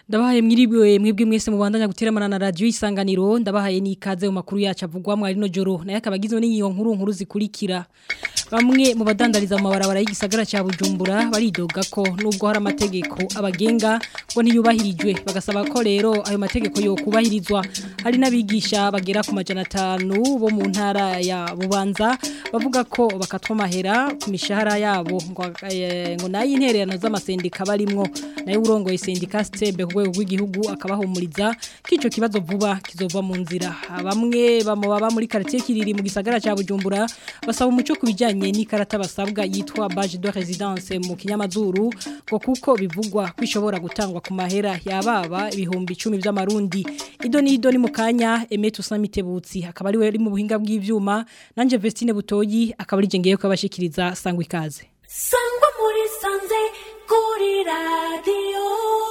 ndabahaye mwiriwe mwebwe mwese mubandanya guteramana na radio isanganiro ndabahaye nikaze mu makuru yacu avugwa mu rino joro naye akabagizwe n'iyo nkuru nkuru zikurikira bamwe mu badandariza mu mabarabara y'igisagara cya Bujumbura baridoga ko nubwo hari amategeko abagenga ngo ntiyubahirijwe bagasaba ko rero ayo mategeko yo kubahirizwa hari n'abigisha bagera ku majana atanu bo mu ntara ya Bubanza bavuga ko bakatwa amahera ku mishahara yabo ngo eh, ngo nayo intererano z'amasendika barimwo nayo urongoye sendika stebe ku rwego rw'igihugu akabahumuriza k'ico kibazo vuba kizova mu nzira bamwe bamo baba muri quartier kiriri mu gisagara cya Bujumbura basaba umuco kubijanye n'ikarata basabwa yitwa badge de résidence mu kinyamazuru ngo kuko bivugwa kwishobora gutangwa ku mahera yababa ibihumbi 10 by'amarundi ido ni ido ni mukanya Emeto Samitebutsi akaba ari we ari mu buhinga bw'ivyuma nanje Vestine Butoyi akaba ari je ngiye kwabashikiriza sangwa ikaze sangwa muri sanze kuri radiyo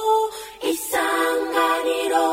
isanganiro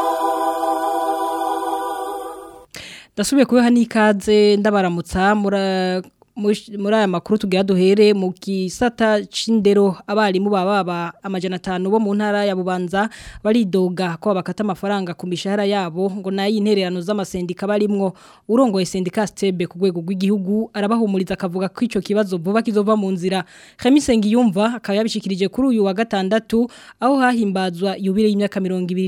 Dasubiye kubeha n'ikaze ndabaramutsa mura muri aya makuru tugira duhere mu gisata c'indero abarimu bababa amajana atanu bo mu ntara ya Bubanza baridoga ko bakata amafaranga ku mishahara yabo ngo nayi intererano z'amasendika barimwo urongoye sendika stebe ku rwego rw'igihugu arabahumuriza akavuga ko ico kibazo vuba kizova mu nzira Khamisengi yumva akaba yabishikirije kuri uyu wa gatandatu aho hahimbazwa yubire y'imyaka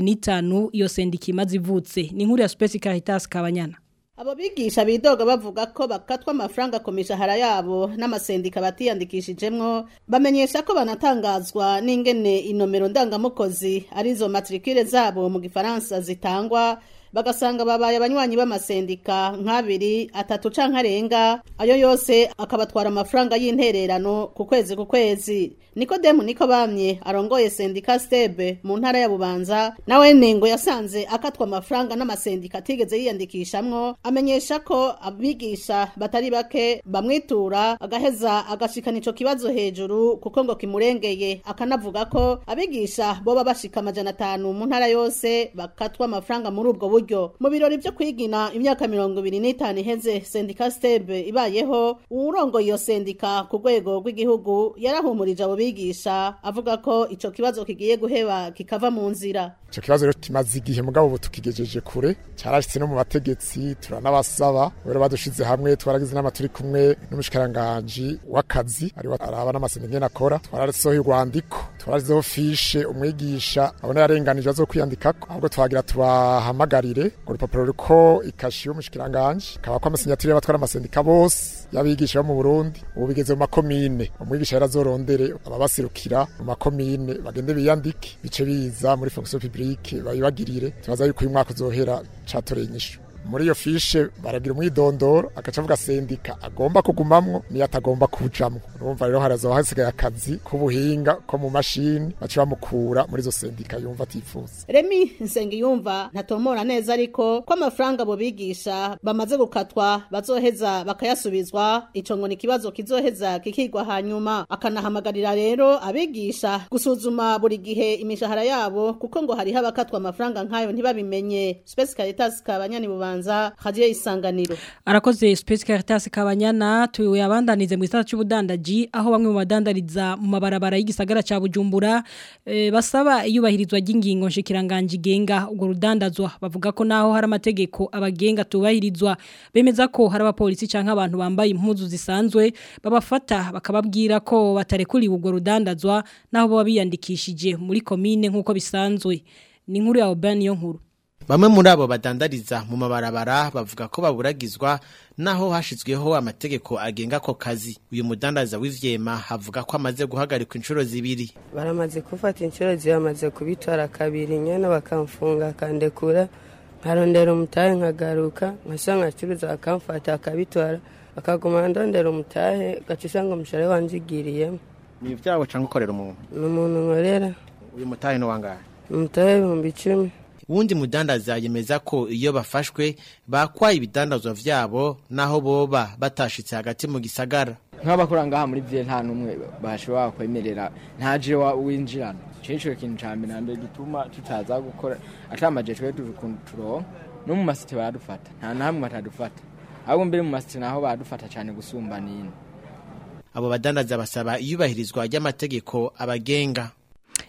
25 iyo sendika imaze ivutse ni inkuru ya Space Caritas Kabanyana Abo bigisha bidoga bavuga ko bakatwa amafaranga ku mishahara yabo n'amasendika batiyandikishijemwo bamenyesha ko banatangazwa n'ingene inomero ndangamukozi arizo matricule zabo mu gifaransa zitangwa bagasanga babaye abanywanyi b'amasendika nk'abiri atatu canke arenga ayo yose akabatwara amafaranga y'intererano ku kwezi ku kwezi Nikodemu niko bamye arongoye sendika stebe mu ntara ya Bubanza nawe nengo yasanze akatwa amafaranga n'amasendika atigeze yiyandikishamwo amenyesha ko abigisha batari bake bamwitura agaheza agashikana ico kibazo hejuru kuko ngo kimurengeye akanavuga ko abigisha boba bashika amajana atanu mu ntara yose bakatwa amafaranga muri ubwo buryo mu birori vyo kwigina imyaka mirongo ibiri n'itanu iheze sendika stebe ibayeho uwurongoye iyo sendika ku rwego rw'igihugu yarahumurije abo bigisha avuga ko ico kibazo kigiye guheba kikava mu nzira ico kibazo rero kimaze igihe mugabo ubu tukigejeje kure carashitse no mu bategetsi turanabasaba rero badushize hamwe twaragize inama turi kumwe n'umushikiranganji w'akazi ari araba n'amasendika ngene akora twarasohoye urwandiko twarazizeho fishe umwigisha abona yarenganije azo kwiyandikako ahubwo twagira tubahamagarire ngo urupapuro ruriko ikashi y'umushikiranganji kaba ko amasinyaturi y'abatwara amasendika bose y'abigisha bo mu Burundi ubu bigeze mu makomine umwigisha yarazorondere ababasirukira mu makomine bagende biyandike bice biza muri fonction publique babibagirire tubaza yuko uyu mwaka uzohera catoreye inyishu muri iyo fishe baragira umwidondoro agaca avuga sendika agomba kugumamwo niyo atagomba kujamwo urumva rero harazoba hasigaye akazi k'ubuhinga ko mu mashini baca bamukura muri izo sendika yumva atifuza Remi Nsengiyumva ntatomora neza ariko ko amafaranga abo bigisha bamaze gukatwa bazoheza bakayasubizwa ico ngo ni kibazo kizoheza kikigwa hanyuma akanahamagarira rero abigisha gusuzuma buri gihe imishahara yabo kuko ngo hariho abakatwa amafaranga nk'ayo ntibabimenye Space Caritas kabanyani bubanza radio isanganiro arakoze Space Caritas Kabanyana tuwe abandanize mu gisata cy'ubudandaji aho bamwe mu badandariza mu mabarabara y'igisagara ca Bujumbura e, basaba iyubahirizwa ry'ingingo nshikiranganje genga ubwo rudandazwa bavuga ko naho hari amategeko abagenga tubahirizwa bemeza ko hari abapolisi canke abantu bambaye impuzu zisanzwe babafata bakababwira ko batarekuriwe ubwo rudandazwa naho baba biyandikishije muri komine nk'uko bisanzwe ni inkuru ya Oban yo nkuru Bamwe muri abo badandariza mu mabarabara bavuga ko baburagizwa naho hashizweho amategeko agenga ko kazi. Uyu mudandariza w'ivyema havuga ko amaze guhagarikwa inshuro zibiri. baramaze gufata inshuro zibamaze kubitwara kabiri nyene bakamfunga akandekura nkarondera umutahe nkagaruka nkasanga nkacuruza bakamfata akabitwara bakaguma ndondera umutahe gaca usanga umushahara wanje igiriyemo Ni vyabo canke ukorera umuntu. ni umuntu nkorera Uyu mutahe no wangahe? umutahe w'ibihumbi icumi Wundi mudandaza yemeza ko iyo bafashwe bakwaye ibidandazwa vyabo naho boba batashitse hagati mu gisagara. nk'abakora ngaha muri vile nta n'umwe bashobora kwemerera ntaje wa winjirana ico nico kintu ca mbere na mbere gituma tutaza gukora atamaje twe turonka no mu masite baradufata nta namwe batadufata ahubwo mbere mu masite naho baradufata cane gusumba nini Abo badandaza basaba iyubahirizwa ry'amategeko abagenga.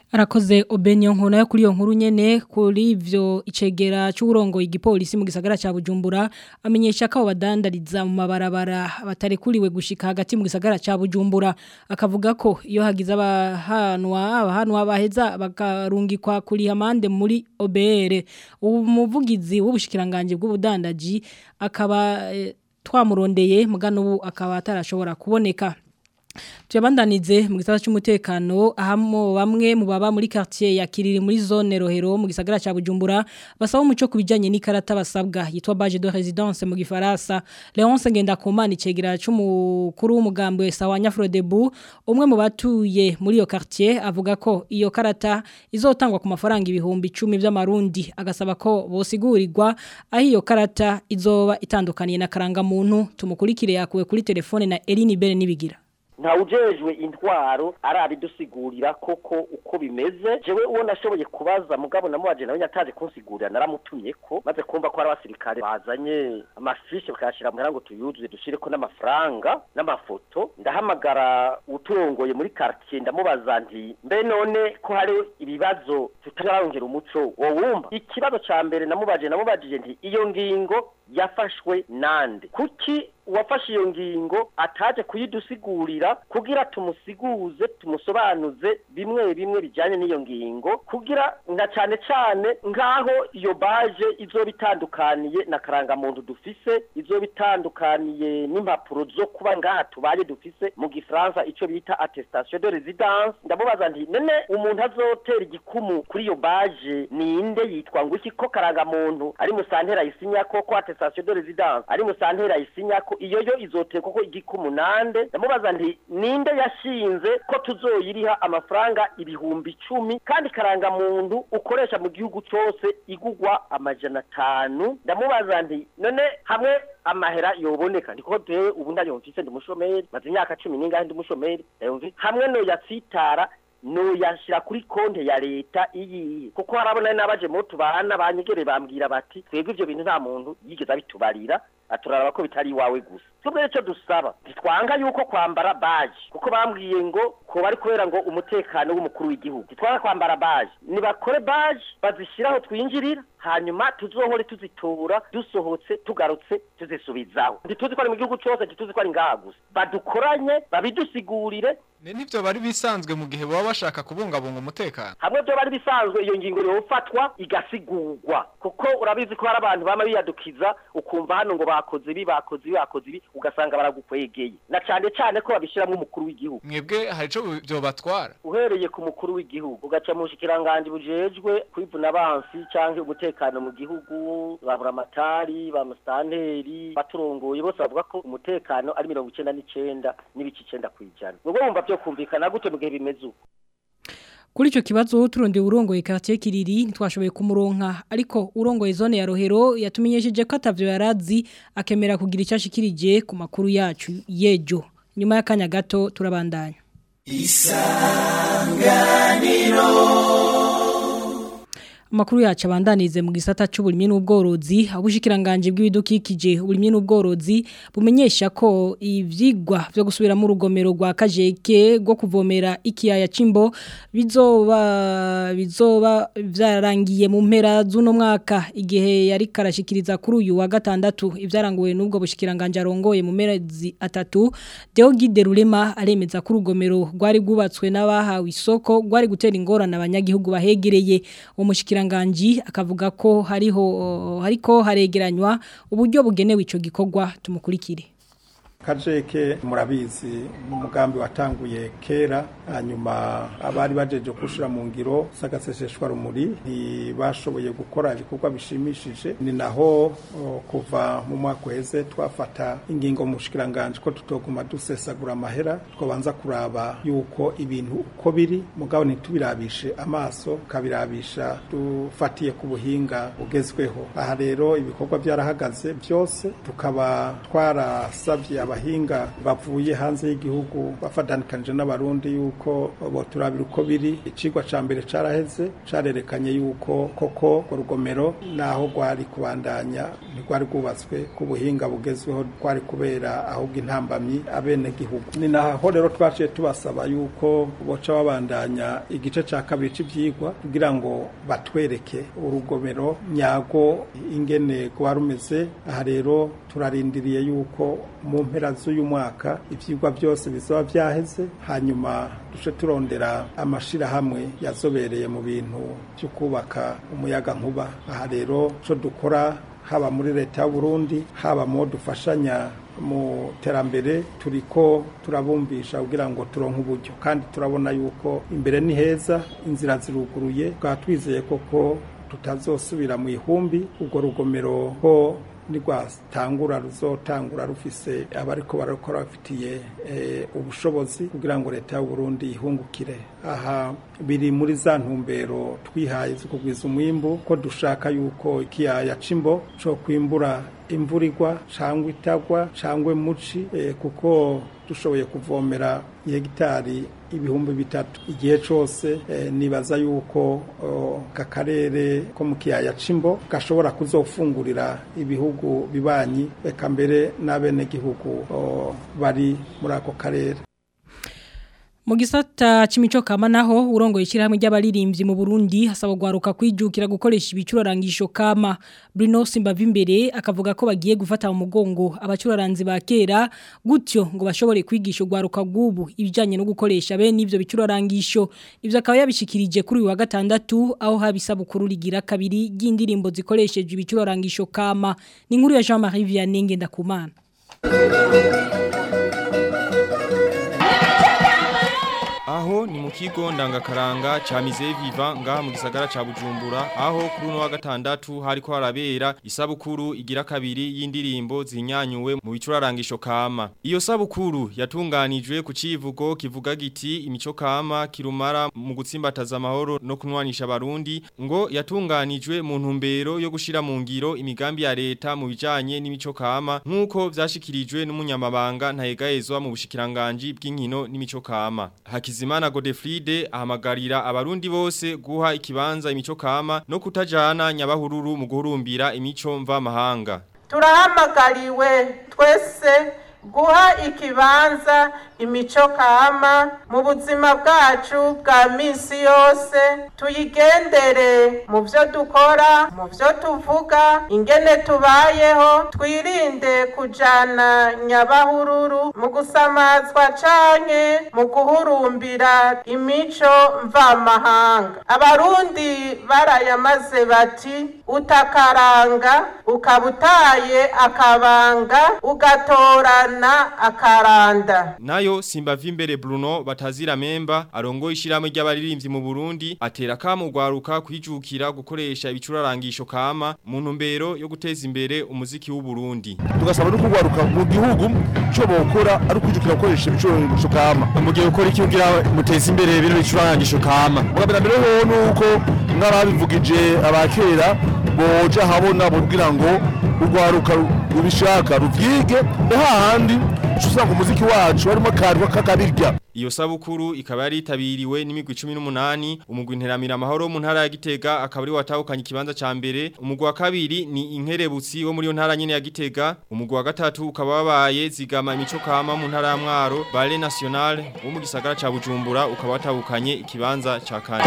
Arakoze obenyo nkona yo kuri iyo nkuru nyene kuri ivyo icegera c'uburongo igipolisi mu gisagara ca Bujumbura amenyesha ko badandariza mu mabarabara batarekuriwe gushika hagati mu gisagara ca Bujumbura akavuga ko iyo hagize abahanwa abahanwa baheza bakarungikwa kuri amande muri OBR umuvugizi w'ubushikiranganje bw'ubudandaji akaba eh, twamurondeye mugano ubu akaba atarashobora kuboneka Tuyabandanize mu gisata cy'umutekano ahamo bamwe mu baba muri quartier ya Kiriri muri zone Rohero mu gisagara ca Bujumbura basaba umuco kubijanye n'ikarata basabwa yitwa badge de résidence mu gifaransa Leonce Ngendakumana icegera c'umukuru w'umugambi sawa Nyafrodebu umwe mu batuye muri iyo quartier avuga ko iyo karata izotangwa ku mafaranga ibihumbi 10 by'amarundi agasaba ko bosigurirwa aho iyo karata izoba itandukaniye na karanga muntu tumukurikire yakuwe kuri telefone na Eline Bere nibigira ntawujejwe intwaro arabidusigurira koko uko bimeze jewe uwo nashoboye kubaza mugabo namubaje nawe nyataje kunsigurira naramutumye ko maze kumva ko ari abasirikare bazanye amafishi bakayashira mu ngo tuyuzuze dushireko n'amafaranga n'amafoto ndahamagara uturongoye muri quartier ndamubaza nti mbe none ko hari ibibazo tutararongera umuco wo wumva ikibazo ca mbere namubaje namubajije nti iyo ngingo yafashwe nande kuki uwafashe iyo ngingo ataje kuyidusigurira kugira tumusiguze tumusobanuze bimwe bimwe bijyanye n'iyo ngingo kugira nka cyane cyane nk'aho iyo baje izoba itandukaniye na karangamuntu dufise izoba itandukaniye n'impapuro zo kuba ngaha tubaye dufise mu gifaransa icyo bita attestation de residence ndamubaza nti none umuntu azotera igikumu kuri iyo baje ninde yitwa ngo iki ko karangamuntu ari musantera isinya ko ko attestation de residence ari musantera isinya ko iyo yo izoteye koko igikumunande ndamubaza nti ninde yashinze ko tuzoyiriha amafaranga ibihumbi icumi kandi karanga muntu ukoresha mu gihugu cyose igugwa amajana atanu ndamubaza nti none hamwe amahera yoboneka ndiko tewe ubu ndayumvise ndi umushomeri maze imyaka cumi n'ingahe ndi umushomeri ndayumvise hamwe no yatsitara no yashira kuri konte ya leta iyi kuko harabona n'abaje mu tubana banyegere bambwira bati twebwe ivyo bintu nta muntu yigeze abitubarira aturaraba ko bitari iwawe gusa tubwo icyo dusaba ntitwanga yuko kwambara baji kuko bambwiye ngo ko bari kubera ngo umutekano w'umukuru w'igihugu ntitwanga kwambara baji nibakore baji bazishyiraho twinjirira hanyuma tuzohore tuzitora dusohotse tugarutse tuzisubizaho ntituzi ko ari mu gihugu cyose ntituzi ko ari ngaha gusa badukoranye babidusigurire ni nivyo bari bisanzwe mu gihe baba bashaka kubungabunga umutekano hamwe byo bari bisanzwe iyo ngingo yofatwa igasigurwa kuko urabizi ko hari abantu bama biyadukiza ukumva hano ngo bakoze ibi bakoze ibi bakoze ibi ugasanga baragukwegeye na cyane cyane ko babishyiramo umukuru w'igihugu mwebwe hari ico byobatwara uhereye ku mukuru w'igihugu ugaca mu bushikiranganje bujejwe kwivuna abansi canke umutekano mu gihugu ba buramatari ba mustanteri baturongoye bose bavuga ko umutekano ari mirongo icenda n'icenda n'ibice icenda kw'ijana ubwo bumva byo kumvikana gute mu gihe bimeze uko Kuri ico kibazo turondeye urongoye quartier Kiriri ntitwashoboye kumuronka ariko urongoye zone ya Rohero yatumenyesheje ko atavyo yarazi akemera kugira icashikirije ku makuru yacu yejo nyuma y'akanya gato turabandanya Amakuru yacu abandanize mu gisata cy'uburimye n'ubworozi abushikiranganje bw'ibidukikije uburimye n'ubworozi bumenyesha ko ivyigwa byo gusubira mu rugomero rwa Kajeke rwo kuvomera ikiyaya cimbo bizoba bizoba vyarangiye mu mpera z'uno mwaka igihe yari karashikiriza kuri uyu wa gatandatu ivyaranguwe n'ubwo bushikiranganje arongoye mu mezi atatu Deogide Rurema aremeza ko urugomero rwari rwubatswe n'abahawe isoko rwari gutera ingorane abanyagihugu bahegereye uwo mushikiranganje akavuga ko hariho hariko haregeranywa uburyo bugenewe ico gikorwa tumukurikire kajeke murabizi n'umugambi watanguye kera hanyuma abari bajeje kushira mu ngiro sagaseseshwa rumuri ntibashoboye gukora ibikorwa bishimishije ni naho o, kuva mu mwaka uheze twafata ingingo mu bushikiranganje ko tutoguma dusesagura amahera twabanza kuraba yuko ibintu uko biri mugabo ntitubirabishe amaso kabirabisha dufatiye ku buhinga bugezweho aha rero ibikorwa byarahagaze byose tukaba twarasabye abahinga bavuye hanze y'igihugu bafatanikanije n'abarundi yuko bo turabira uko biri icigwa ca mbere caraheze carerekanye yuko koko urugomero naho rwari kubandanya ntirwari rwubatswe ku buhinga bugezweho rwari kubera ahubwo intambamyi abenegihugu ni naho rero twaciye tubasaba yuko boca babandanya igice cya kabiri cy'ibyigwa kugira ngo batwereke urugomero nyago ingene rwa rumeze aha rero turarindiriye yuko mu mpera z'uyu mwaka ibyigwa byose bizaba byaheze hanyuma duce turondera amashyirahamwe yazobereye mu bintu byo kubaka umuyaga nkuba aha rero cyo dukora haba muri leta y'u Burundi haba mu dufashanya mu terambere turiko turabumvisha kugira ngo turonke uburyo kandi turabona yuko imbere ni heza inzira ziruguruye tukaba twizeye koko tutazosubira mu ihumbi urwo rugomero ko nirwatangura ruzotangura rufise abariko barakora bafitiye ubushobozi kugira ngo leta y'u Burundi ihungukire aha biri muri za ntumbero twihaye zo kugwiza umwimbu ko dushaka yuko ikiyaya c'imbo co kwimbura imvura igwa cyangwa itagwa cyangwa muci kuko dushoboye kuvomera hegitari ibihumbi bitatu igihe cyose nibaza yuko aka karere ko mu kiyaya c'imbo gashobora kuzofungurira ibihugu bibanyi reka mbere n'abenegihugu bari muri ako karere mu gisata c'imico kama naho urongoye ishyirahamwe ry'abaririmbyi mu Burundi hasaba gwaruka kwijukira gukoresha ibicurarangisho kama Bruno Simbavimbere akavuga ko bagiye gufata mu mugongo abacuraranzi ba kera gutyo ngo bashobore kwigisha gwaruka gubu ibijanye no gukoresha be n'ivyo bicurarangisho ivyo akaba yabishikirije kuri uyu wa gatandatu aho habisabukuru rigira kabiri y'indirimbo zikoresheje ibicurarangisho kama ni inkuru ya Jean-Marie Vianney Ngendakumana Aho ni mu kigo ndangakaranga cha Mize Viva ngaha mu gisagara ca Bujumbura aho kuri uno wa gatandatu hariko harabera isabukuru igira kabiri y'indirimbo zinyanyuwe mu bicurarangisho kama. Iyo sabukuru yatunganijwe ku civugo kivuga giti imico kama kirumara mu gutsimbataza amahoro no kunwanisha abarundi ngo yatunganijwe mu ntumbero yo gushira mu ngiro imigambi ya leta mu bijanye n'imico kama nkuko vyashikirijwe n'umunyamabanga ntayegayezwa mu bushikiranganje bw'inkino n'imico kama. Hakiz Hakizimana Godefride ahamagarira abarundi bose guha ikibanza imico kama no kutajana nyabahururu mu guhurumbira imico mva mahanga. Turahamagariwe twese guha ikibanza imico kama mu buzima bwacu bwa misi yose tuyigendere mu byo dukora mu byo tuvuga ingene tubayeho twirinde kujana nyabahururu mu gusamazwa canke mu guhurumbira imico mvamahanga abarundi barayamaze bati utakaranga ukabutaye akabanga ugatorana akaranda Nayo Simbavimbere Bruno batazira memba arongo ishiramwe ry'abaririmbyi mu Burundi atera kamo gwaruka kwijukira gukoresha ibicurarangisho kama mu ntumbero yo guteza imbere umuziki w'u Burundi. Tugasaba no kugwaruka mu gihugu cyo bokora ari kwijukira gukoresha ibicurarangisho kama. Mu gihe ukora iki kugira muteza imbere bino bicurarangisho kama. Mugabira mbere ho nuko ngarabivugije abakera boja habona kugira ngo urwaruka rubishaka ruvyige hahandi usanga umuziki wacu harimo akantu k'akabirya Iyo sabukuru ikaba yari itabiriwe n'imigwi 18 umugwi interamira amahoro mu ntara ya Gitega akaba ari watahukanye ikibanza ca mbere umugwi wa kabiri ni inkerebutsi wo muri yo ntara nyene ya Gitega umugwi wa gatatu ukaba wabaye zigama imico kama mu ntara ya Mwaro Ballet National wo mu gisagara ca Bujumbura ukaba watahukanye ikibanza ca kane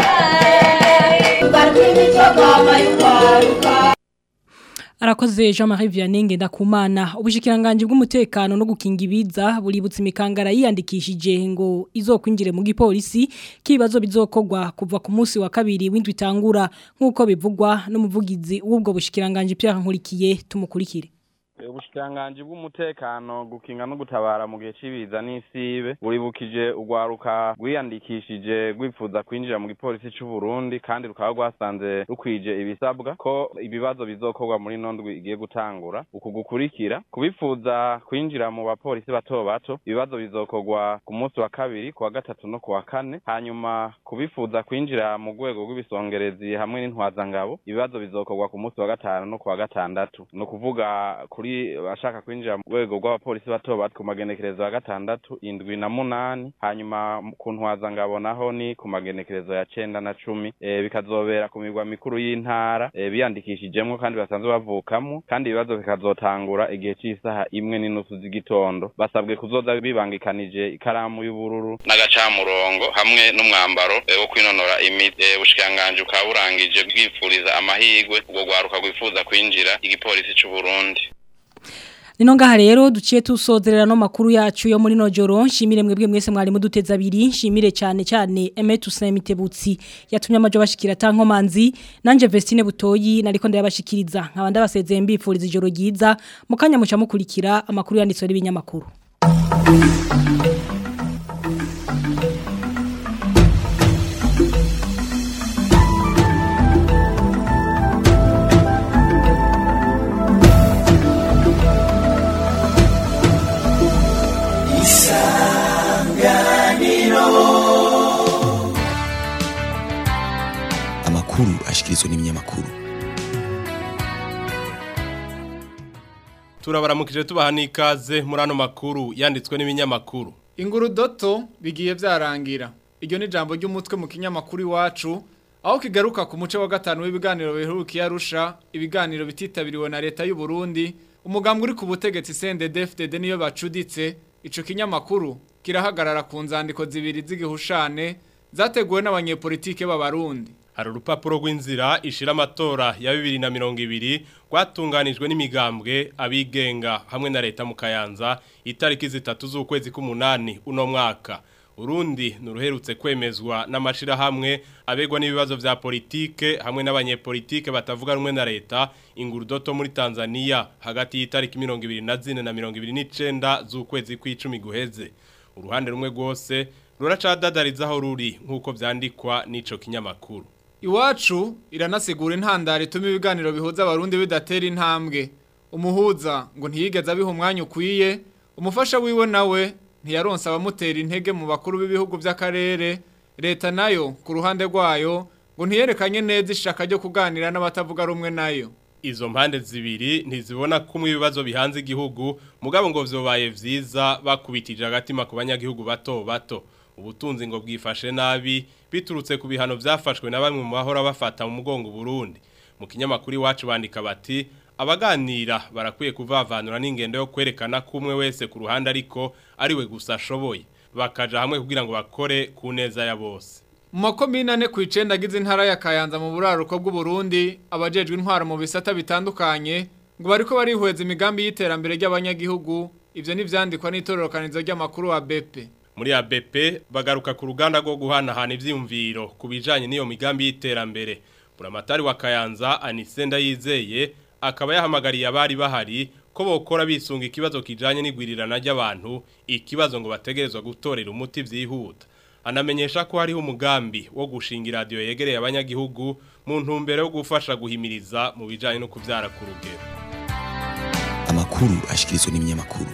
Arakoze Jean-Marie Vianney Ngendakumana ubushikiranganje bw'umutekano no gukinga ibiza buributsa imikangara yiyandikishije ngo izokwinjire mu gipolisi kibazo bizokogwa kuva ku munsi wa kabiri w'indwi tangura nkuko bivugwa n'umuvugizi w'ubwo bushikiranganje Pierre Nkurikiye tumukurikire ubushikiranganji bw'umutekano gukinga no gutabara mu gihe c'ibiza n'isibe buribukije urwaruka rwiyandikishije rwifuza kwinjira mu gipolisi c'u Burundi kandi rukaba rwasanze rukwije ibisabwa ko ibibazo bizokorwa muri nondwi igiye gutangura uku gukurikira kubifuza kwinjira mu bapolisi bato bato ibibazo bizokorwa ku munsi wa kabiri ku wa gatatu no ku wa kane hanyuma kubifuza kwinjira mu rwego rw'ibisongerezi hamwe n'intwazangabo ibibazo bizokorwa ku munsi wa gatanu no ku wa gatandatu ni ukuvuga kuri bwi bashaka kwinjira mu rwego rw'abapolisi bato bato ku magenekerezo ya gatandatu indwi na munani hanyuma ku ntwaza ngabonaho ni ku magenekerezo ya cenda na cumi e, bikazobera ku migwa mikuru y'intara e, biyandikishijemwo kandi basanzwe bavukamo kandi ibibazo bikazotangura igihe c'isaha imwe n'inusu z'igitondo basabwe kuzoza bibangikanije ikaramu y'ubururu n'agacamurongo hamwe n'umwambaro e, wo kwinonora imitsi e, ubushikiranganji bukaba burangije bwifuriza amahirwe ubwo rwaruka rwifuza kwinjira igipolisi c'u Burundi Nino ngaha rero duciye tusozerera no makuru yacu yo muri nojoro nshimire mwebwe mwese mwari muduteza abiri nshimire cyane cyane Emetu Semitebutsi yatumye amajo bashikira tankomanzi nanje Vestine Butoyi nariko ndayabashikiriza nkabanda basezeye mbifuriza ijoro ryiza mukanya muca mukurikira amakuru yanditswe n'ibinyamakuru amakuru ashikirizwa n'ibinyamakuru turabaramukije tubaha n'ikaze muri ano makuru yanditswe n'ibinyamakuru inguru doto bigiye byarangira iryo ni ijambo ry'umutwe mu kinyamakuru iwacu aho kigaruka ku muce wa gatanu w'ibiganiro biherukiye arusha ibiganiro bititabiriwe na leta y'u Burundi umugambwe uri ku butegetsi CNDD-FDD niyo bacuditse ico kinyamakuru kirahagarara ku nzandiko zibiri z'igihushane zateguwe n'abanyepolitike b'abarundi hari urupapuro rw'inzira ishira amatora ya bibiri na mirongo ibiri rwatunganijwe n'imigambwe abigenga hamwe na leta mu kayanza itariki zitatu z'ukwezi k'umunani uno mwaka urundi nuruherutse kwemezwa n'amashirahamwe abegwa n'ibibazo vya politike hamwe n'abanyepolitike batavuga rumwe na leta ingurudoto muri Tanzania hagati y'itariki 24 na 29 z'ukwezi kw'icumi guheze uruhande rumwe rwose ruracadadariza aho ruri nk'uko vyandikwa n'ico kinyamakuru Iwacu iranasigura intandaro ituma ibiganiro bihuza abarundi bidatera intambwe. Umuhuza ngo ntiyigeze abiha umwanya ukwiye, umufasha wiwe nawe ntiyaronsa abamutera intege mu bakuru b'ibihugu by'akarere, leta nayo ku ruhande rwayo ngo ntiyerekanye neza ishaka ryo kuganira n'abatavuga rumwe nayo. Izo mpande zibiri ntizibona kumwe ibibazo bihanze igihugu mugabo ngo vyobaye vyiza bakubitije agatima ku banyagihugu bato bato. ubutunzi ngo bwifashe nabi biturutse ku bihano byafashwe na bamwe mu bahora bafata mu mugongo Burundi mu kinyamakuru iwacu bandika bati abaganira barakwiye kuvavanura n'ingendo yo kwerekana kumwe wese ku ruhande ariko ariwe gusa ashoboye bakaja hamwe kugira ngo bakore ku neza ya bose mu makomine ane ku icenda agize intara ya Kayanza mu buraruko bw'u Burundi abajejwe intwaro mu bisata bitandukanye ngo bariko barihweza imigambi y'iterambere ry'abanyagihugu ivyo nivyandikwa n'itororokanizo ry'amakuru wa BP muri ABP bagaruka ku ruganda rwo guhanahana ivyiyumviro ku bijanye n'iyo migambi y'iterambere buramatari wa Kayanza Anisenda yizeye akaba yahamagariye abari bahari ko bokora bisunga ikibazo kijanye n'igwirirana ry'abantu ikibazo ngo bategerezwa gutorera umuti vyihuta anamenyesha ko hariho umugambi wo gushinga radio yegereye abanyagihugu mu ntumbero yo gufasha guhimiriza mu bijanye no kuvyara ku rugero amakuru ashikirizwa n'ibinyamakuru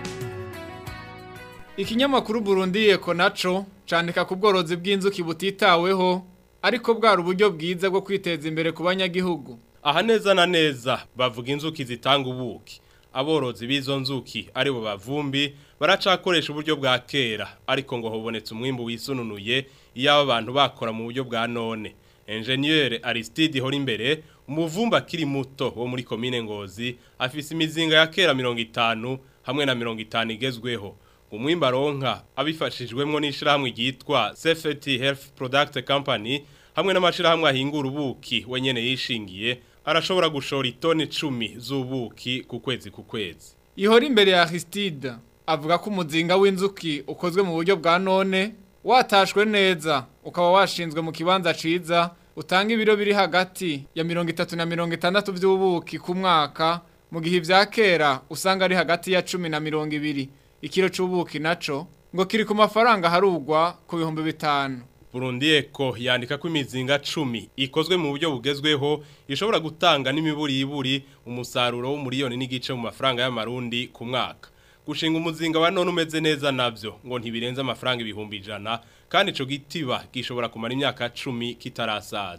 Ikinyamakuru Burundi Eko naco candika ku bworozi bw'inzuki butitaweho ariko bwari uburyo bwiza bwo kwiteza imbere ku banyagihugu. Aha neza na neza bavuga inzuki zitanga ubuki. Aborozi b'izo nzuki aribo bavumbi baracakoresha uburyo bwa kera ariko ngo hobonetse umwimbu wisununuye iyo abantu bakora mu buryo bwa none. Engineer Aristide Horimbere umuvumba kiri muto wo muri commune Ngozi afise imizinga ya kera 50 hamwe na 50 igezweho. umwimba ronka abifashijwemo n'ishirahamwe ryitwa Safety Health Product Company hamwe n'amashirahamwe ahingura ubuki wenyene yishingiye arashobora gushora itoni 10 z'ubuki ku kwezi ku kwezi Ihora imbere ya Aristide avuga ko umuzinga w'inzuki ukozwe mu buryo bwa none watashwe neza ukaba washinzwe mu kibanza ciza utanga ibiro biri hagati ya 30 na 60 vy'ubuki ku mwaka mu gihe ivya kera usanga ari hagati ya 10 na 20 ikiro c'ubuki naco ngo kiri ku mafaranga harugwa ku bihumbi bitanu Burundi Eko yandika ko imizinga 10 ikozwe mu buryo bugezweho ishobora gutanga n'imiburi iburi umusaruro w'umuriyoni n'igice mu mafaranga y'amarundi ku mwaka gushinga umuzinga wa none umeze neza navyo ngo ntibirenze amafaranga ibihumbi ijana kandi ico gitiba gishobora kumara imyaka 10 kitarasaza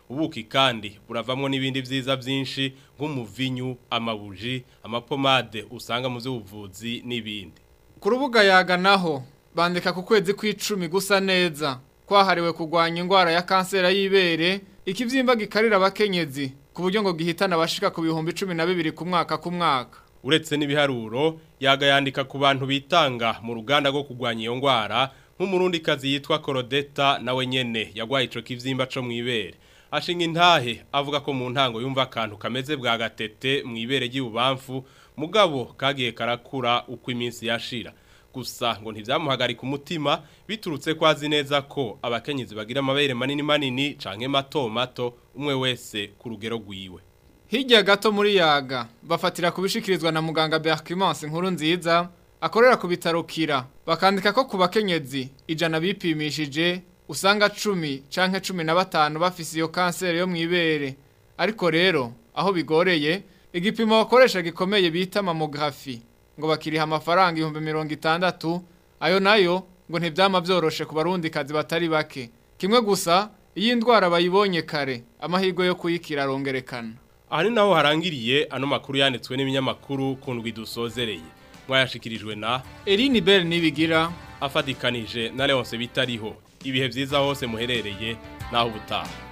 ubuki kandi buravamwo n'ibindi vyiza vyinshi nk'umuvinyu amabuji amapomade usanga mu z'ubuvuzi n'ibindi ku rubuga yaga naho bandika ku kwezi kw'icumi gusa neza kwahariwe kurwanya indwara ya kanseri y'ibere ikivyimba gikarira abakenyezi ku buryo ngo gihitana abashika ku bihumbi cumi na bibiri ku mwaka ku mwaka uretse n'ibiharuro yaga yandika ku bantu bitanga mu ruganda rwo kurwanya iyo ndwara nk'umurundikazi yitwa korodeta nawe nyene yagwaye ico kivyimba co mw'ibere ashinga intahe avuga ko mu ntango yumva akantu kameze bwa gatete mw'ibere ry'ububamfu mugabo kagiye karakura uko iminsi yashira gusa ngo ntivyamuhagarika umutima biturutse ko azi neza ko abakenyezi bagira amabere manini manini canke mato mato umwe wese ku rugero rwiwe Hirya gato muri yaga bafatira kubishikirizwa na muganga Berkimance nkuru nziza akorera ku bitaro kira bakandika ko ku bakenyezi ijana bipimishije usanga 10 canke 15 bafise iyo kanseri yo mwibere ariko rero aho bigoreye igipimo bakoresha gikomeye bita mammography ngo bakiriha amafaranga ibihumbi mirongo itandatu ayo nayo ngo ntibyama byoroshe ku barundi kazi batari bake kimwe gusa iyo indwara bayibonye kare amahirwe yo kuyikira arongerekana aha ni naho harangiriye ano makuru yanditswe n'ibinyamakuru ku ndwi dusozereye mwayashikirijwe na Eline Bell nibigira afadikanije na Leonce bitariho ibihe byiza hose muherereye naho ubutaha